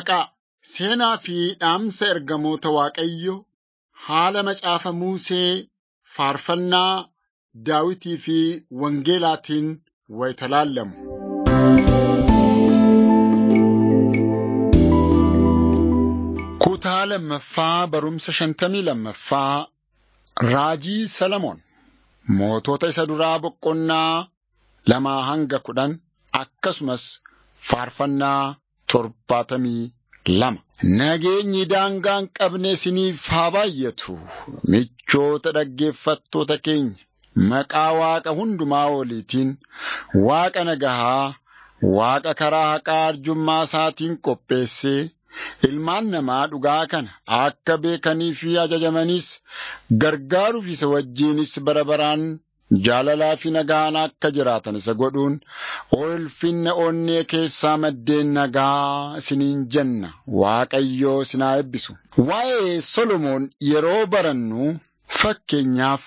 Maqaa seenaa fi dhaamsa ergamoota Waaqayyo haala macaafa Musee faarfannaa Daawitii fi Wangeelaatiin wayita laallamu. Kutaa lammaffaa barumsa shantamii lammaffaa Raajii Salamoon mootota isa duraa boqonnaa lamaa hanga kudhan akkasumas faarfannaa torbaatamii lama. Nageenyi daangaa hin qabne isiniif haa baay'atu. Michoota dhaggeeffattoota keenya maqaa Waaqa hundumaa oliitiin Waaqa nagahaa, Waaqa karaa haqaa arjummaa isaatiin qopheessee ilmaan namaa dhugaa kana akka beekanii fi ajajamaniis gargaaruuf isa wajjinis bara baraan jaalalaa fi nagaan akka jiraatan isa godhuun ulfinna onnee keessaa maddeen nagaa isiniin jenna Waaqayyoo isinaa eebbisu. Waa'ee Solomoon yeroo barannu fakkeenyaaf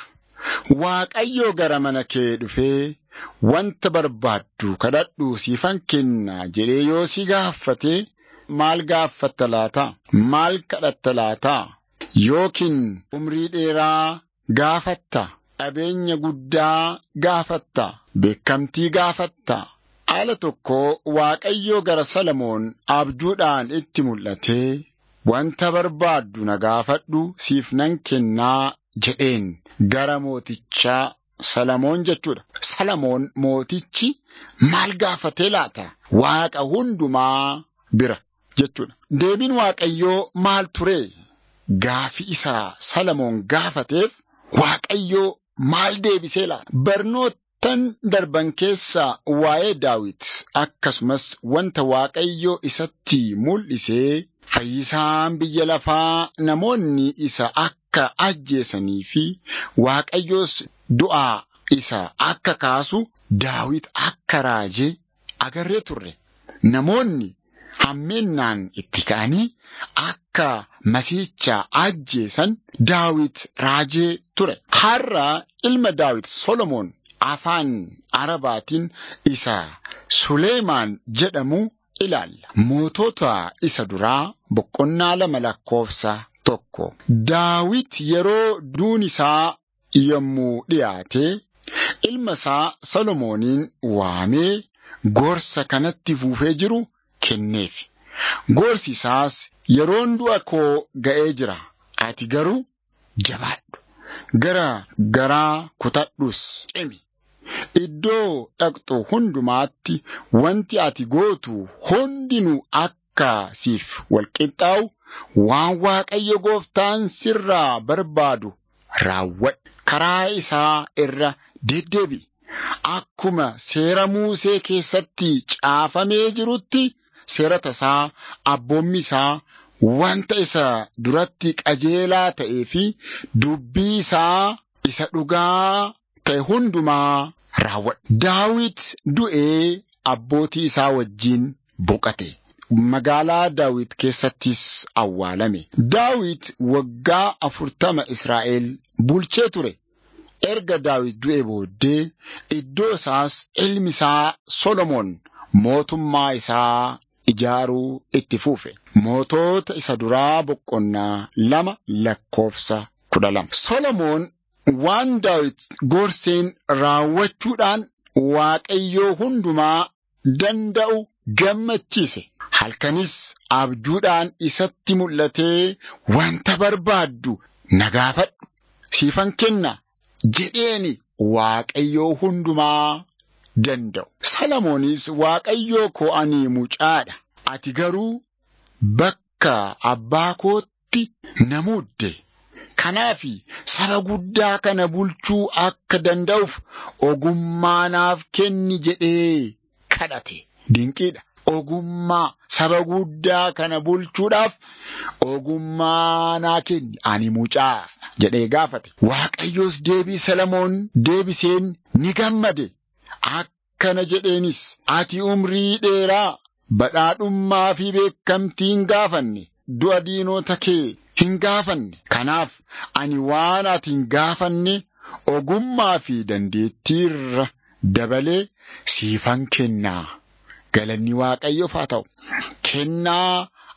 Waaqayyoo gara mana kee dhufee wanta barbaaddu kadhadhu siifan kenna jedhee yoo si gaafate maal gaafatta laata? Maal kadhatta laata? Yookiin umrii dheeraa gaafatta? Qabeenya guddaa gaafatta? Beekamtii gaafatta? Haala tokko Waaqayyoo gara Salamoon abjuudhaan itti mul'atee wanta barbaaddu na gaafadhu siif nan kennaa jedheen gara mootichaa Salamoon jechuudha. Salamoon mootichi maal gaafatee laata? Waaqa hundumaa bira jechuudha. Deebiin Waaqayyoo maal ture? Gaafi isaa Salamoon gaafateef Waaqayyoo maal deebisee laata? Barnoottan darban keessaa waa'ee Daawit akkasumas wanta Waaqayyoo isatti mul'isee fayyisaan biyya lafaa namoonni isa akka ajjeesanii fi Waaqayyoos du'aa isa akka kaasu Daawit akka raajee agarree turre. Namoonni hammeennaan itti ka'anii akka masiicha ajjeesan Daawit raajee ture. Har'a ilma Daawit Solomoon afaan Arabaatiin isa Suleemaan jedhamu ilaalla. Mootota isa duraa boqonnaa lama lakkoofsa tokko. Daawit yeroo duun isaa yommuu dhiyaate ilma isaa Solomooniin waamee gorsa kanatti fuufee jiru kenneef. Gorsi isaas yeroon du'a koo ga'ee jira. Ati garuu jabaadhu. Gara garaa kutadhus cimi. Iddoo dhaqxu hundumaatti wanti ati gootu hundinuu akka siif walqixxaa'u waan Waaqayyo gooftaan sirraa barbaadu raawwadhu. Karaa isaa irra deddeebi'i. Akkuma seera Muusee keessatti caafamee jirutti seera tasaa abboommi isaa wanta isa duratti qajeelaa ta'ee fi dubbii isaa isa dhugaa ta'e hundumaa raawwadhu. Daawit du'ee abbootii isaa wajjin boqate. Magaalaa Daawit keessattis awwaalame. Daawit waggaa afurtama Israa'el bulchee ture. Erga Daawit du'ee booddee iddoo isaas ilmi isaa Solomoon mootummaa isaa ijaaruu itti fuufe. Mootota isa duraa boqonnaa lama lakkoofsa kudha lama. Solomoon waan Daawit gorseen raawwachuudhaan Waaqayyoo hundumaa danda'u gammachiise. Halkanis abjuudhaan isatti mul'atee wanta barbaaddu na gaafadhu siifan kenna jedheeni Waaqayyoo hundumaa danda'u. Salomoonis Waaqayyoo koo ani mucaadha. Ati garuu bakka abbaa kootti na muudde. Kanaaf saba guddaa kana bulchuu akka danda'uuf ogummaa naaf kenni jedhee kadhate. Dinqiidha. Ogummaa saba guddaa kana bulchuudhaaf ogummaa naa kenni ani mucaa jedhee gaafate. Waaqayyoos deebii Salamoon deebiseen ni gammade. Akkana jedheenis ati umrii dheeraa badhaadhummaa fi beekamtii hin gaafanne du'a diinota kee hin gaafanne. Kanaaf ani waan ati hin gaafanne ogummaa fi dandeettii irra dabalee siifan kennaa. Galanni Waaqayyoof haa ta'u. Kennaa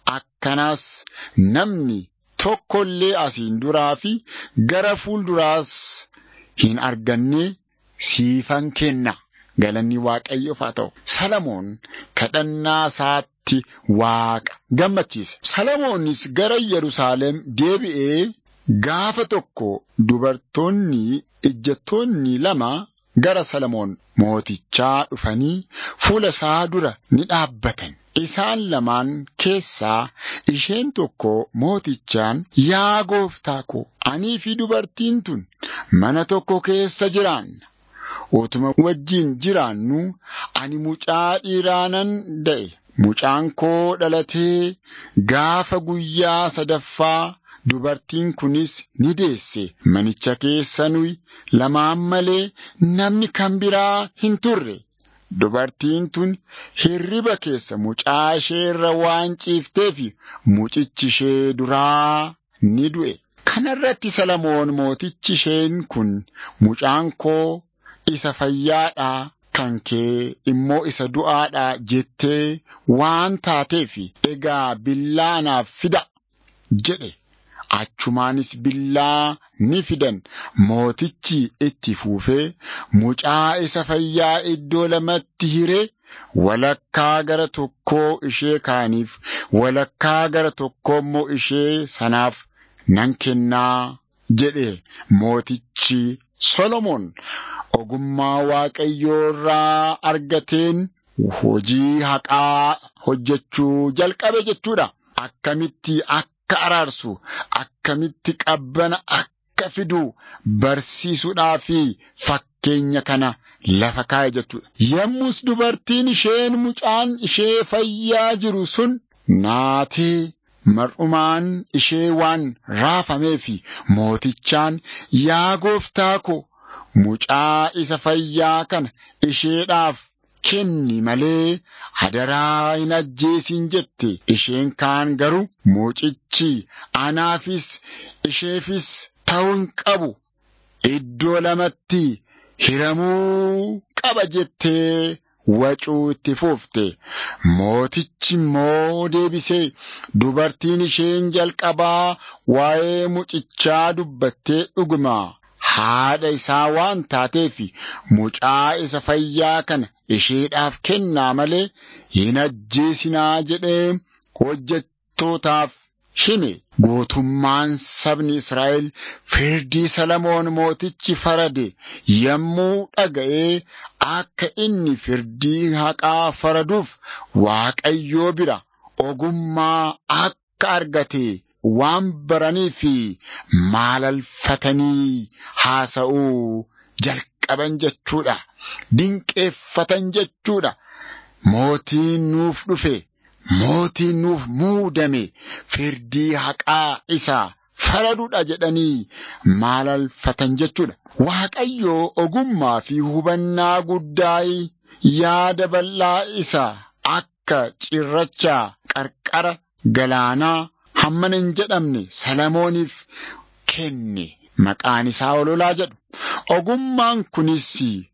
akkanaas namni tokkollee asiin duraa fi gara fuulduraas hin arganne siifan kenna. Galanni Waaqayyoof haa ta'u. Salamoon kadhannaa isaatti Waaqa gammachiise. Salamoonis gara Yerusaalem deebi'ee gaafa tokko dubartoonni ejjettoonni lama gara Salamoon mootichaa dhufanii fuula isaa dura ni dhaabbatan. Isaan lamaan keessaa isheen tokko mootichaan yaa gooftaa ko anii fi dubartiin tun mana tokko keessa jiraanna. Utuma wajjin jiraannu ani mucaa dhiiraa nan da'e. Mucaan koo dhalatee gaafa guyyaa sadaffaa dubartiin kunis ni deesse. Manicha keessa nuyi lamaan malee namni kan biraa hin turre. Dubartiin tun hirriba keessa mucaa ishee irra waan ciifteef mucichi ishee duraa ni du'e. Kanarratti Salamoon mootichi isheen kun mucaan koo isa fayyaadhaa kan kee immoo isa du'aadhaa jettee waan taateef egaa billaa naaf fida jedhe. Achumaanis billaa ni fidan mootichi itti fuufee mucaa isa fayyaa iddoo lamatti hiree walakkaa gara tokkoo ishee kaaniif walakkaa gara tokkoo immoo ishee sanaaf nan kennaa jedhe mootichi Solomoon ogummaa Waaqayyoo irraa argateen hojii haqaa hojjechuu jalqabe jechuudha. Akkamitti akka araarsu, akkamitti qabbana akka fidu barsiisuudhaa fi fakkeenya kana lafa kaa'e jechuudha. Yommus dubartiin isheen mucaan ishee fayyaa jiru sun naatee mar'umaan ishee waan raafameef mootichaan yaa gooftaa ko mucaa isa fayyaa kana isheedhaaf kenni malee hadaraa hin ajjeesin jette isheen kaan garuu mucichi anaafis isheefis ta'uu hin qabu iddoo lamatti hiramuu qaba jettee wacuu itti fuufte mootichi immoo deebisee dubartiin isheen jalqabaa waa'ee mucichaa dubbattee dhuguma haadha isaa waan taateef mucaa isa fayyaa kana isheedhaaf kennaa malee hin ajjeesinaa jedhee hojjettootaaf hime gootummaan sabni Israa'el firdii Salamoon mootichi farade yommuu dhaga'ee akka inni firdii haqaa faraduuf Waaqayyoo bira ogummaa akka argate waan baranii fi maalalfatanii haasa'uu jalqaban jechuudha. Dinqeeffatan jechuudha. Mootiin nuuf dhufe, mootiin nuuf muudame, firdii haqaa isaa faraduudha jedhanii maalalfatan jechuudha. Waaqayyoo ogummaa fi hubannaa guddaa yaada bal'aa isaa akka cirrachaa qarqara galaanaa hammana hin jedhamne Salamooniif kenne maqaan isaa ololaa jedhu. Ogummaan kunis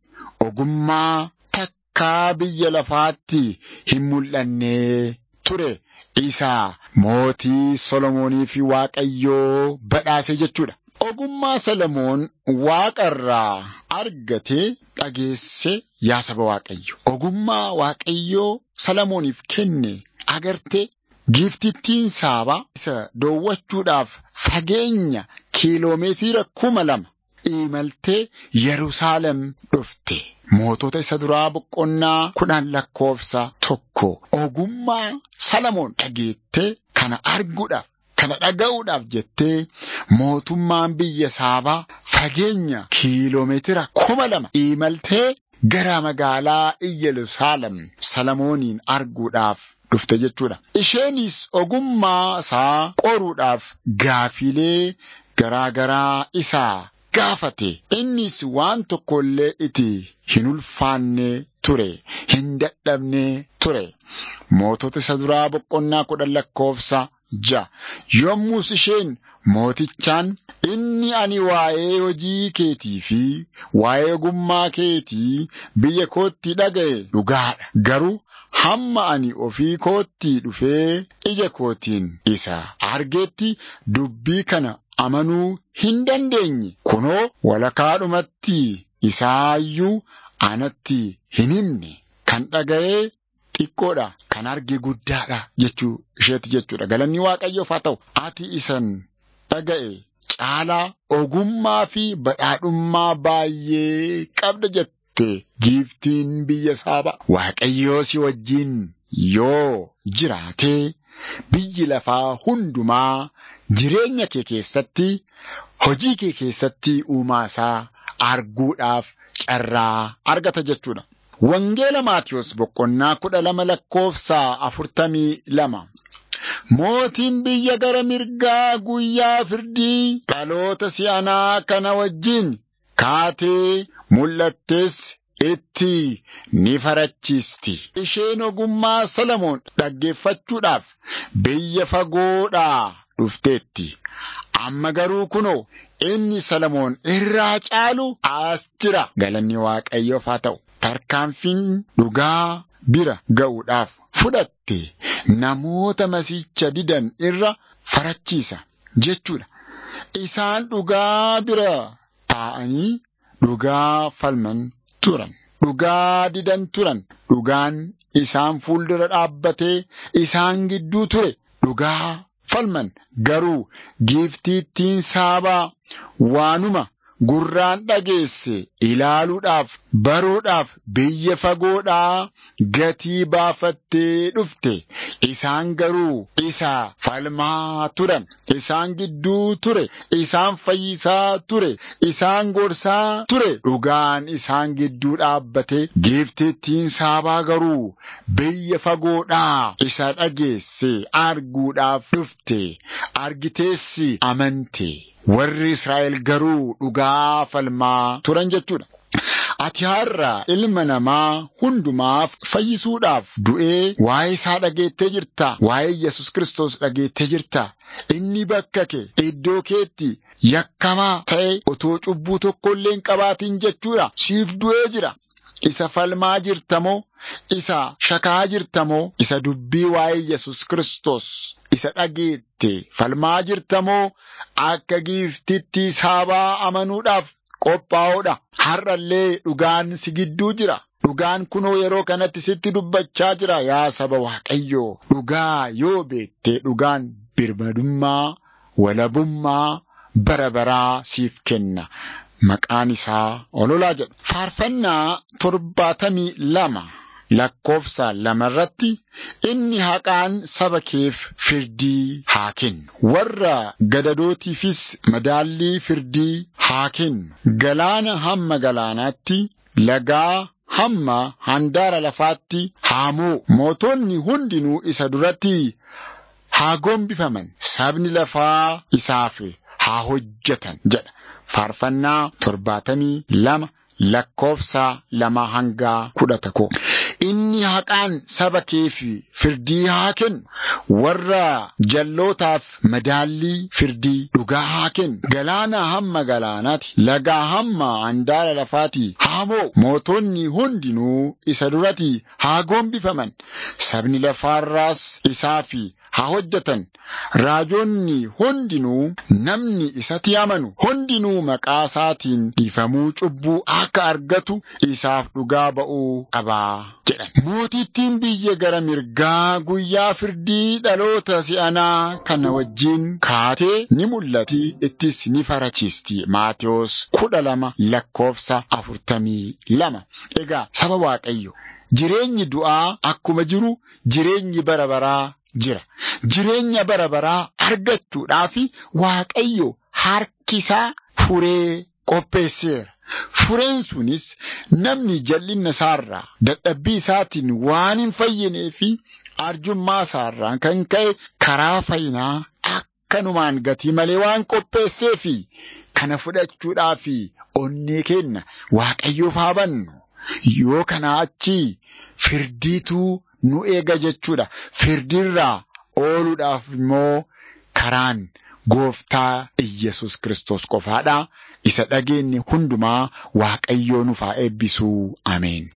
ogummaa takkaa biyya lafaatti hin mul'anne ture. Isaa mootii Solomoonii fi Waaqayyoo badhaase jechuudha. Ogummaa Salomoon waaqarraa argate dhageesse yaa saba Waaqayyo. Ogummaa Waaqayyoo Salomooniif kenne agarte giiftittiin saabaa isa doowwachuudhaaf fageenya kiiloomeetira kuma lama imaltee Yerusaalem dhufte. Mootota isa duraa boqonnaa kudhan lakkoofsa tokko ogummaa Salamoon dhageettee kana arguudhaaf kana dhaga'uudhaaf jettee mootummaan biyya saabaa fageenya kiiloomeetira kuma lama imaltee gara magaalaa Yerusaalem Salamooniin arguudhaaf dhufte jechuudha. Isheenis ogummaa isaa qoruudhaaf gaafilee garaa garaa isaa gaafate. Innis waan tokko illee itti hin ulfaanne ture, hin dadhabne ture. Mootota isa duraa boqonnaa kudhan lakkoofsa ja'a. Yommus isheen mootichaan inni ani waa'ee hojii keetii fi waa'ee ogummaa keetii biyya kootti dhaga'e dhugaadha. Garuu hamma ani ofii kootti dhufee ija kootiin isa argeetti dubbii kana amanuu hin dandeenye. Kunoo walakaadhumatti isaayyuu anatti hin himne. Kan dhaga'ee xiqqoodha. Kan arge guddaadha jechuu isheeti jechuudha. Galanni Waaqayyoof haa ta'u. Ati isan dhaga'e caalaa ogummaa fi badhaadhummaa baay'ee qabda jette giiftiin biyya saaba. Waaqayyoo si wajjin yoo jiraatee biyyi lafaa hundumaa jireenya kee keessatti hojii kee keessatti uumaa isaa arguudhaaf carraa argata jechuudha. Wangeela Maatiyos boqonnaa kudha lama lakkoofsa afurtamii lama. Mootiin biyya gara mirgaa guyyaa firdii dhaloota si'anaa kana wajjin kaatee mul'attes itti ni farachiisti. Isheen ogummaa Salamoon dhaggeeffachuudhaaf biyya fagoodhaa dhufteetti. Amma garuu kunoo inni Salamoon irraa caalu as jira. Galanni Waaqayyoof haa ta'u. Tarkaanfiin dhugaa bira ga'uudhaaf fudhatte namoota masiicha didan irra farachiisa jechuudha. Isaan dhugaa bira taa'anii dhugaa falman turan. Dhugaa didan turan. Dhugaan isaan fuuldura dhaabbatee isaan gidduu ture. Dhugaa falman garuu giiftiittiin saabaa waanuma gurraan dhageesse ilaaluudhaaf baruudhaaf biyya fagoodhaa gatii baafattee dhufte isaan garuu isa falmaa turan isaan gidduu ture isaan fayyisaa ture isaan gorsaa ture dhugaan isaan gidduu dhaabbate giiftittiin saabaa garuu biyya fagoodhaa isa dhageesse arguudhaaf dhufte argiteessi amante. warri Israa'el garuu dhugaa falmaa turan jechuudha. Ati har'a ilma namaa hundumaaf fayyisuudhaaf du'ee waa'ee isaa dhageettee jirta. Waa'ee Yesus Kiristoos dhageettee jirta. Inni bakka kee iddoo keetti yakkamaa ta'e otoo cubbuu tokko illee hin qabaatin jechuudha. Siif du'ee jira. Isa falmaa jirtamoo? Isa shakaa jirtamoo? Isa dubbii waa'ee Yesus Kiristoos isa dhageette falmaa jirtamoo? Akka giiftitti saabaa amanuudhaaf qophaa'uudha. Har'allee dhugaan si gidduu jira. Dhugaan kunoo yeroo kanatti sitti dubbachaa jira yaa saba Waaqayyoo. Dhugaa yoo beekte dhugaan birmadummaa, walabummaa bara baraa siif kenna. Maqaan isaa ololaa jedhu. Faarfannaa torbaatamii lama lakkoofsa lamarratti inni haqaan saba keef firdii haa kennu. Warra gadadootiifis madaallii firdii haa kennu. Galaana hamma galaanaatti, lagaa hamma handaara lafaatti haa moo'u. Mootonni hundinuu isa duratti haa gombifaman. Sabni lafaa isaaf haa hojjetan jedha. Faarfannaa torbaatamii lama lakkoofsa lama hanga kudha tokko. Inni haqaan saba keef firdii haa kennu. Warra jallootaaf madaallii firdii dhugaa haa kennu. Galaana hamma galaanaati. Lagaa hamma handaara lafaati haa moo'u. Mootonni hundinuu isa duratti haa gombifaman. Sabni lafaarraas isaaf haa hojjetan. Raajonni hundinuu namni isatti amanu hundinuu maqaa isaatiin dhiifamuu cubbuu akka argatu isaaf dhugaa ba'uu qabaa jedhan. Mootittiin biyya gara mirgaa guyyaa firdii dhaloota si'anaa kana wajjin kaatee ni mul'ati ittis ni farachiisti. Maatiyos kudha lama lakkoofsa afurtamii lama. Egaa saba Waaqayyo jireenyi du'aa akkuma jiru jireenyi bara baraa jira. Jireenya bara baraa argachuudhaaf Waaqayyo harkisaa furee qopheesseera. Fureen sunis namni jal'inna isaarraa dadhabbii isaatiin waan hin fayyinee fi arjummaa isaarraa kan ka'e karaa fayyinaa akkanumaan gatii malee waan qopheessee fi kana fudhachuudhaaf onnee kenna Waaqayyoof haa bannu. Yoo kanaa achi firdiitu nu eega jechuudha. Firdiirraa ooluudhaaf immoo karaan gooftaa Iyyasuus Kiristoos qofaadha. Isa dhageenye hundumaa Waaqayyoo nuuf haa eebbisuu. Ameen.